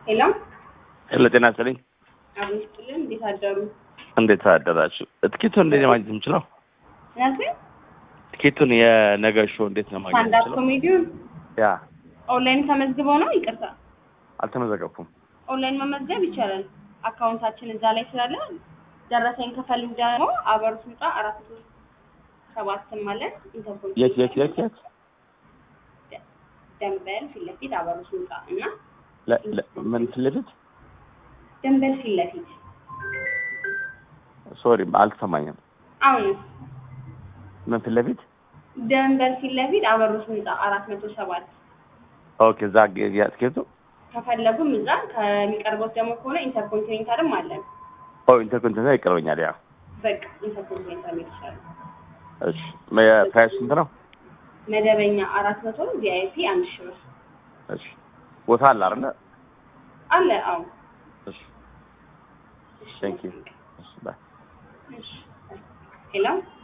ሄሎ ሄሎ ጤና ይስጥልኝ። አብሮ ይስጥልን። እንዴት አደሩ? እንዴት አደራችሁ? ትኬቱን እንዴት ነው ማግኘት የምችለው? ምናልባት ትኬቱን የነገ ሾው እንዴት ነው ማግኘት ስታንዳፕ የምችለው? ኮሜዲውን ያ ኦንላይን ተመዝግበው ነው? ይቅርታ አልተመዘገብኩም። ኦንላይን መመዝገብ ይቻላል። አካውንታችን እዛ ላይ ስላለ ደረሰኝ ከፈልግ ደግሞ አበሩ ስልጣ አራት መቶ ሰባትም አለን ኢንተርፖል የት የት የት የት ደንበል ፊት ለፊት አበሩ ስልጣ እና ለ- ለ- ምን ፊት ለፊት ደንበል ፊት ለፊት ሶሪ አልተሰማኝም። አሁንስ ምን ፊት ለፊት ደንበል ፊት ለፊት አበሩ ስልጣ አራት መቶ ሰባት ኦኬ። እዛ ግ- ያ ትኬቱ ከፈለጉም እዛ ከሚቀርቡት ደግሞ ከሆነ ኢንተርኮንቲኔንታልም አለን። ኦ ኢንተርኮንቲኔንታል ይቀርበኛል። ያ በቃ ኢንተርኮንቲኔንታል ይችላል። እሺ ፕራይስ ስንት ነው? መደበኛ አራት መቶ ቪአይፒ አንድ ሺህ ብር እሺ ቦታ አለ አይደለ? አለ። አዎ እሺ ቴንክ ዩ። እሺ ባይ እሺ ሄሎ